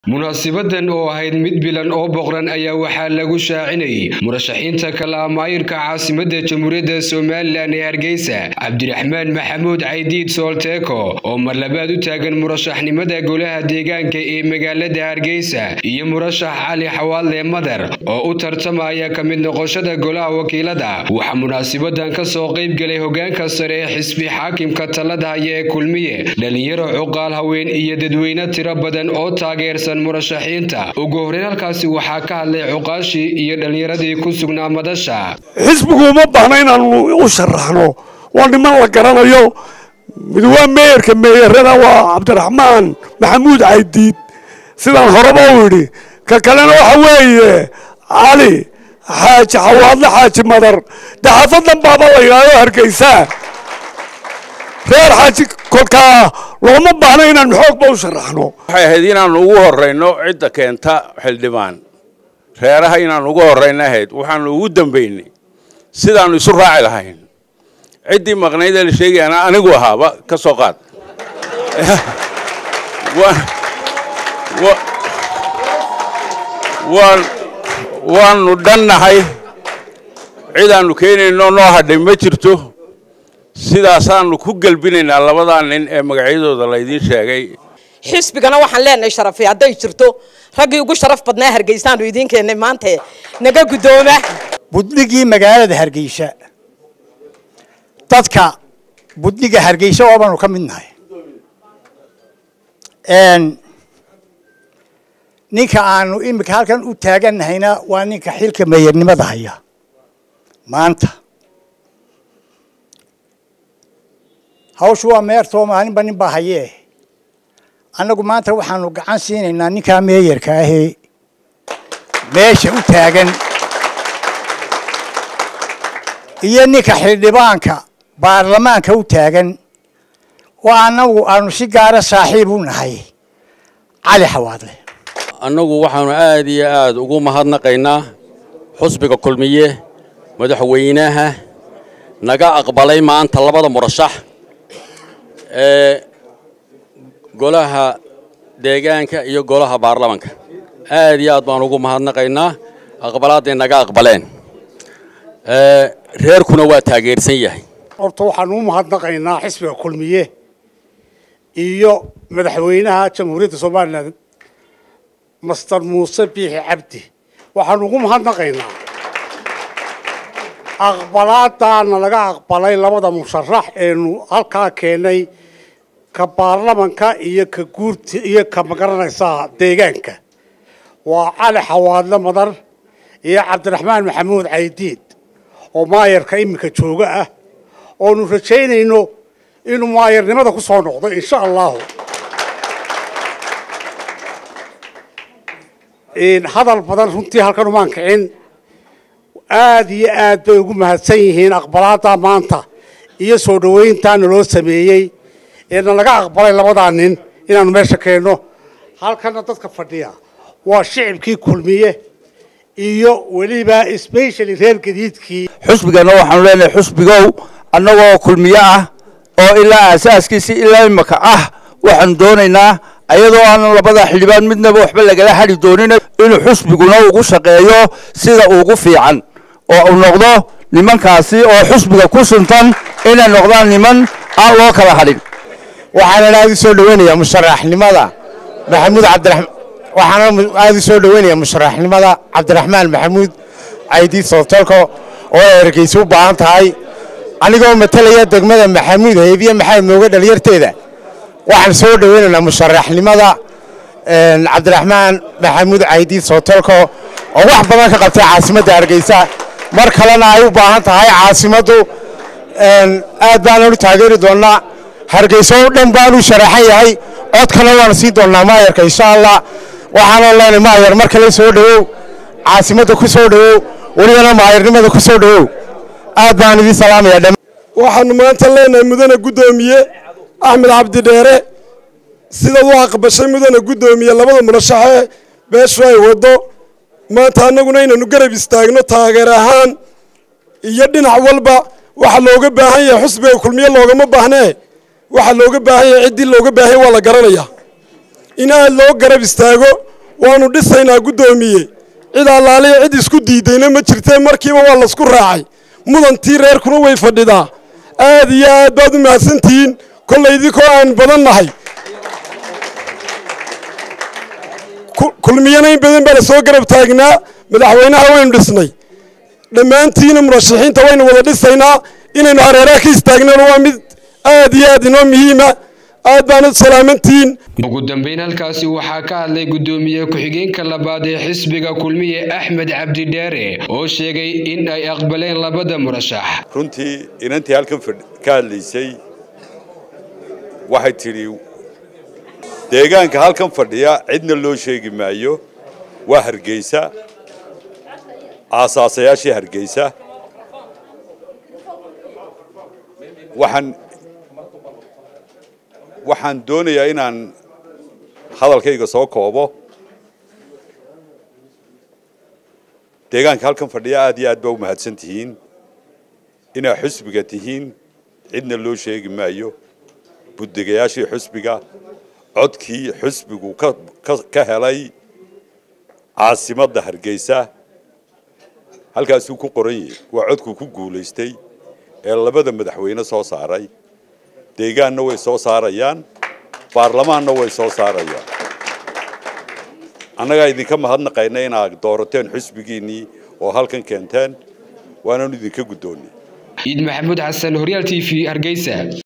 munaasibadan oo ahayd mid bilan oo boqran ayaa waxaa lagu shaacinayay murashaxiinta kala maayirka caasimadda jamhuuriyadda somalilan ee hargeysa cabdiraxmaan maxamuud caydiid soolteeko oo mar labaad u taagan murashaxnimada golaha deegaanka ee magaalada hargeysa iyo murashax cali xawaadle madar oo u tartamaya ka mid noqoshada golaha wakiilada waxaa munaasibadan ka soo qayb galay hogaanka sare ee xisbi xaakimka talada haya ee kulmiye dhalinyaro cuqaal haween iyo dadweyne tiro badan oo taageersan murashaxiinta ugu horreyn halkaasi waxaa ka hadlay cuqaashii iyo dhallinyaradii ku sugnaa madasha xisbigu uma baahna inaanu u sharaxno waa niman la garanayo mid waa meeyarka meeyarada waa cabdiraxmaan maxamuud caydiid sidaan horeba u idhi ka kalena waxa weeye cali xaaji xawaadle xaaji madar daxafadan baaba la yidhaahdo hargeysaa reer xaaji kolkaa looma baahno inaan xoogba u sharaxno waxay ahayd inaanu ugu horrayno cidda keenta xildhibaan reeraha inaanu ugu horrayno ahayd waxaanu ugu dambaynay sidaannu isu raaci lahayn ciddii maqnayd ee la sheegayana anigu ahaaba ka soo qaad waannu dhannahay cidaannu keenayno noo hadhay ma jirto sidaasaannu ku gelbinaynaa labadaa nin ee magacyadooda laydiin sheegay xisbigana waxaan leenahay sharafi hadday jirto raggii ugu sharaf badnaa hargeysaanu idiin keennay maanta naga guddooma budnigii magaalada hargeysa dadka budniga hargeysa oo baanu ka mid nahay ninka aanu imika halkan u taagannahayna waa ninka xilka meeyarnimada haya maanta hawshu waa meertoo maalinba nin baa hayee annagu maanta waxaanu gacan siinaynaa ninkaa meeyarka ahee meesha u taagan iyo ninka xildhibaanka baarlamaanka u taagan oo annagu aanu si gaara saaxiib u nahay cali xawaadle annagu waxaanu aad iyo aad ugu mahadnaqaynaa xusbiga kulmiye madaxweynaha naga aqbalay maanta labada murashax ee golaha deegaanka iyo golaha baarlamanka aad iyo aad baan ugu mahadnaqaynaa aqbalaadday naga aqbaleen reerkuna waa taageersan yahay horta waxaanu u mahadnaqaynaa xisbiga kulmiye iyo madaxweynaha jamhuuriyadda somalilan master muuse biixi cabdi waxaanu ugu mahadnaqaynaa aqbalaadaana laga aqbalay labada musharax eenu halkaa keenay ka baarlamanka iyo ka guurta iyo ka magaranaysaa deegaanka waa cali xawaadle madar iyo cabdiraxmaan maxamuud caydiid oo maayarka iminka jooga ah oonu rajaynayno inuu maayarnimada ku soo noqdo insha allahu hadal badan runtii halkan umaan kicin aad iyo aad bay ugu mahadsan yihiin aqbalaada maanta iyo soo dhoweyntaana loo sameeyey eena laga aqbalay labadaa nin inaanu meesha keenno halkana dadka fadhiya waa shicibkii kulmiye iyo weliba specially reer gadiidkii xusbigana waxaanu leenahay xusbigow annagoo kulmiye ah oo ilaa aasaaskiisi ilaa imaka ah waxaanu doonaynaa ayadoo aanan labada xildhibaan midnaba waxba lagala hadhi doonin inuu xusbiguna ugu shaqeeyo sida ugu fiican oo uu noqdo nimankaasi oo xusbiga ku suntan inay noqdaan niman aan loo kala hadhin waxaana aad u soo dhaweynayaa musharaxnimada maxamuud cabdiraxmaan waxaana aad u soo dhaweynayaa musharaxnimada cabdiraxmaan maxamuud caydiid soolteelko oo ay hargeysa u baahan tahay anigoo matalaya degmada maxamuud haybiye maxamed mooge dhalinyarteeda waxaan soo dhaweynaynaa musharaxnimada cabdiraxmaan maxamuud caydiid soolteelko oo wax badan ka qabtay caasimadda hargeysa mar kalena ay u baahan tahay caasimaddu aad baanaan u taageeri doonnaa hargeysa oo dhan baanu sharaxan yahay codkana waanu sii doonnaa maayarka insha allah waxaanoo leenay maayar mar kale soo dhowow caasimadda ku soo dhowow welibana maayarnimada ku soo dhowow aad baan idiin salaamaya dhammaan waxaanu maanta leenahay mudane guddoomiye axmed cabdi dheere sidaad u aqbashay mudane guddoomiye labada murashaxee beeshu ay waddo maanta annaguna inaynu garab istaagno taageer ahaan iyo dhinac walba waxa looga baahan yahay xusbiga kulmiye loogama baahnee waxa looga baahan yahay ciddii looga baahan waa la garanayaa in aad loo garab istaago waanu dhisaynaa guddoomiye cid allaaliya cid isku diidayna ma jirtee markiiba waa laysku raacay mudantii reerkuna way fadhidaa aad iyo aad baad u mahadsantihiin kollay idinkoo aan badan nahay kulmiyana in badan baa la soo garab taagnaa madaxweynaha waynu dhisnay dhammaantiina murashaxiinta waynu wada dhisaynaa inaynu hareeraha ka istaagnana waa mid aad iyo aad inoo muhiima aad baanad salaamantihiin ugu dambeyn halkaasi waxaa ka hadlay guddoomiye ku-xigeenka labaad ee xisbiga kulmiye axmed cabdidheere oo sheegay in ay aqbaleen labada murashax runtii inantii halkan ka hadlaysay waxay tidhi deegaanka halkan fadhiya cidna loo sheegi maayo waa hargeysa aasaasayaashii hargeysa waxaan waxaan doonayaa inaan hadalkayga soo koobo deegaanka halkan fadhiya aad iyo aad baa u mahadsan tihiin inaa xusbiga tihiin cidna loo sheegi maayo buddegayaashii xusbiga codkii xusbigu ka helay caasimadda hargeysa halkaasuu ku qoran yahay waa codkuu ku guulaystay ee labada madaxweyne soo saaray deegaanna way soo saarayaan baarlamaanna way soo saarayaan annagaa idinka mahadnaqayna inaad doorateen xusbigiinnii oo halkan keenteen waananu idinka guddoonnay ciid maxamuud xasan horyaal t v hargeysa